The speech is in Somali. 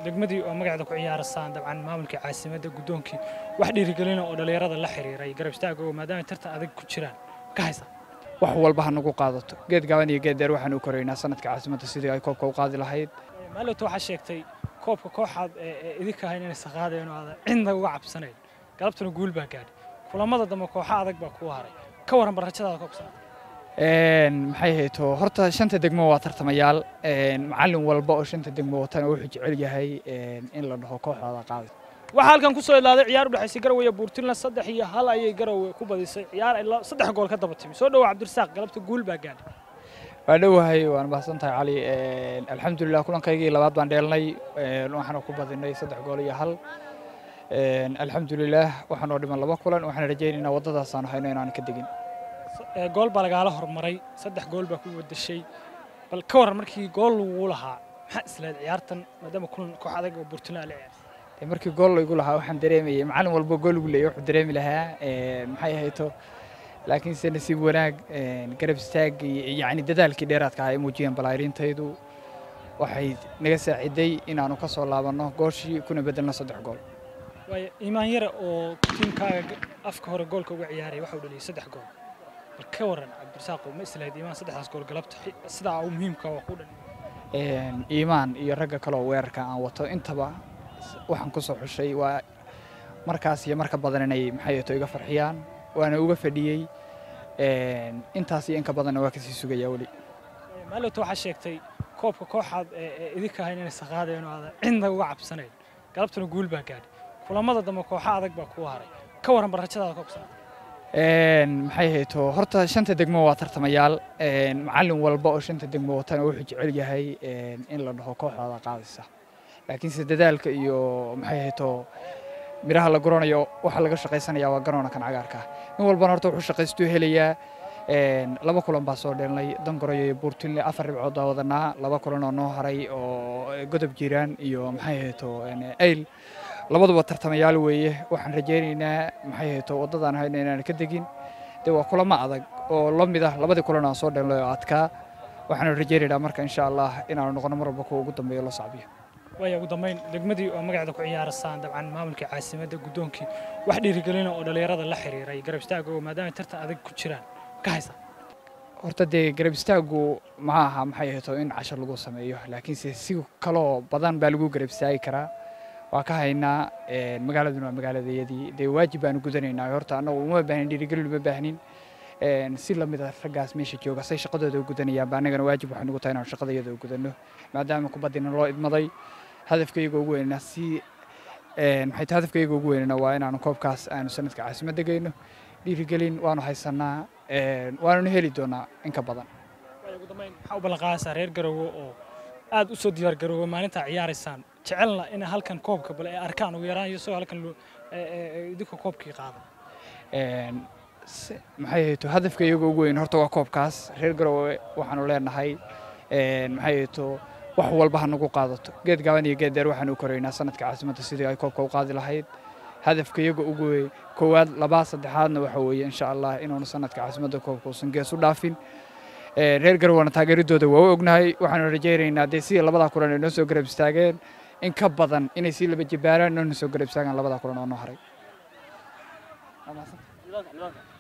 degmadii oo magaceeda ku ciyaarasaan dabcan maamulkii caasimadda guddoonkii wax dhiirigelina oo dhallinyarada la xiriiray garab istaagooga maadaama tartan adag ku jiraan ka haysa wax walba ha nagu qaadato geed gaaban iyo geed dheer waxaan u koraynaa sanadka caasimadda sidii ay koobka u qaadi lahayd maalowta waxaa sheegtay koobka kooxaad ee idinka ahayn inay saqaadeen oo aadan cidna uga cabsanayn galabtuna guul baa gaadhay kulamada dambe kooxa adag baa kuu haray ka waran barrajadaada koobka sanadka maxay hayto horta shanta degmo waa tartamayaal macallin walba oo shanta degmo watana wuxuu jecel yahay in la dhaho kooxdaada qaaday waxaa halkan ku soo ilaaday ciyaar u dhexaysay garowe iyo buurtinland saddex iyo hal ayay garowe ku badisay ciyaar ay saddex gool ka daba timi soo dhawow cabdirasaaq galabta guul baa gaadhay waa dhowahay waan mahadsan tahay cali alxamdulilah kulankaygii labaad baan dheelnay waxaana ku badinay saddex gool iyo hal alxamdulilah waxaanoo dhiman laba kulan waxaan rajaynaynaa waddadaasaan hayno inaan ka degin gool baa lagaala hormaray saddex gool baa ku wadashay bal ka waran markii gool lagu lahaa maxaa islayd ciyaartan maadaama kulan koox adag oo buurtinland la ciyaar markii gool igu lahaa waxaan dareemayay macallin walba gool igu leeyahay wuxuu dareemi lahaa maxay ahayto laakiinse nasiib wanaag garab istaag yacni dadaalkii dheeraadka ahaa ay muujiyeen balaayriintaydu waxay naga saaciday inaanu ka soo laabanno gooshii kuna bedelno saddex gool waayo iimaan yare oo tiimkaaga afka hore goolka uga ciyaaray waxa uu dhaliyay saddex gool bal ka waran cabdirasaaqo ma islahayd iimaan saddexdaas gool galabta sidaa u muhiimka waa ku dhaliyay iimaan iyo ragga kale oo weerarka aan wato intaba waxaan ku soo xushay waa markaas iyo marka badan inay maxay ahayto iga farxiyaan waana uga fadhiyey intaas iyo inka badanna waa kasii sugayaa weli maalowta waxaa sheegtay koobka kooxaad ee idinka ahayn inay saqaadeen oo aadan cidna uga cabsanayn galabtuna guul baa gaadhay kulamada dambe kooxa adag baa kuu haray ka waran barrajadaada koobka sanadka maxay hayto horta shanta degmo waa tartamayaal macallin walba oo shanta degmo watana wuxuu jecel yahay in la dhaho kooxdaada qaadaysa laakiinse dadaalka iyo maxay hayto miraha la guranayo waxa laga shaqaysanaya waa garoona kan cagaarka nin walbana horta wuxuu shaqaystuu helayaa laba kulan baa soo dheelnay dangoroyo iyo buurtinle afar dhibcood baa wadanaa laba kulan oo noo haray oo godob jiiraan iyo maxay hayto ayl labaduba tartamayaal weeye waxaan rajaynaynaa maxay hayto waddadaan hayno inaan ka degin dee waa kulamo adag oo la mid ah labadii kulan aan soo dheelnay oo adkaa waxaanu rajaynaynaa marka insha allah inaanu noqono mar walba kuwa ugu dambeeya loo sacbiyo waaya ugu dambayn degmadii oo magaceeda ku ciyaarasaan dabcan maamulkii caasimadda guddoonkii wax dhiirigelina oo dhallinyarada la xiriiray garab istaagooga maadaama tartan adag ku jiraan ka haysa horta dee garab istaagu ma aha maxay ahayto in cashar lagu sameeyo laakiinse si kaloo badan baa lagu garab istaagi karaa waa ka haynaa magaaladuna waa magaaladayadii dee waajib baanu gudanaynaa horta annagu uma baahnin dhiirigelin uma baahnin si lamid a raggaas meesha jooga say shaqadooda u gudanayaan ba annagana waajib waxay nugu tahay inaanu shaqadayada u gudanno maadaama kubaddina loo idmaday hadafkayga ugu weynana si maxay tahay hadafkayga ugu weynana waa inaanu koobkaas aanu sanadka caasimadda geyno dhiirigelin waanu haysanaa waanuna heli doonaa in ka badan ugu dambayn maxaa u ballanqaadaysaa reer garowe oo aad u soo diyaar garoowe maalintaa ciyaaraysaan jecelna in halkan koobka bale ay arkaan ugu yaraan iyo isagoo halkan idinka koobkii qaada maxay hayto hadafka iyaga ugu weyn horta waa koobkaas reer garowe waxaanu leenahay maxay hayto wax walba ha nagu qaadato geed gaaban iyo geed dheer waxaan u koraynaa sanadka caasimadda sidii ay koobka u qaadi lahayd hadafka iyaga ugu weyn koowaad labaa saddexaadna waxa weeye insha allah inuuna sanadka caasimadda koobka uusan gees u dhaafin reer garowana taageeradooda waa u ognahay waxaanu rajaynaynaa dee sidii labadaa kulan ay noo soo garab istaageen in ka badan inay sii laba jibaaraan noona soo garab istaagaan labadaa kulan oo noo haray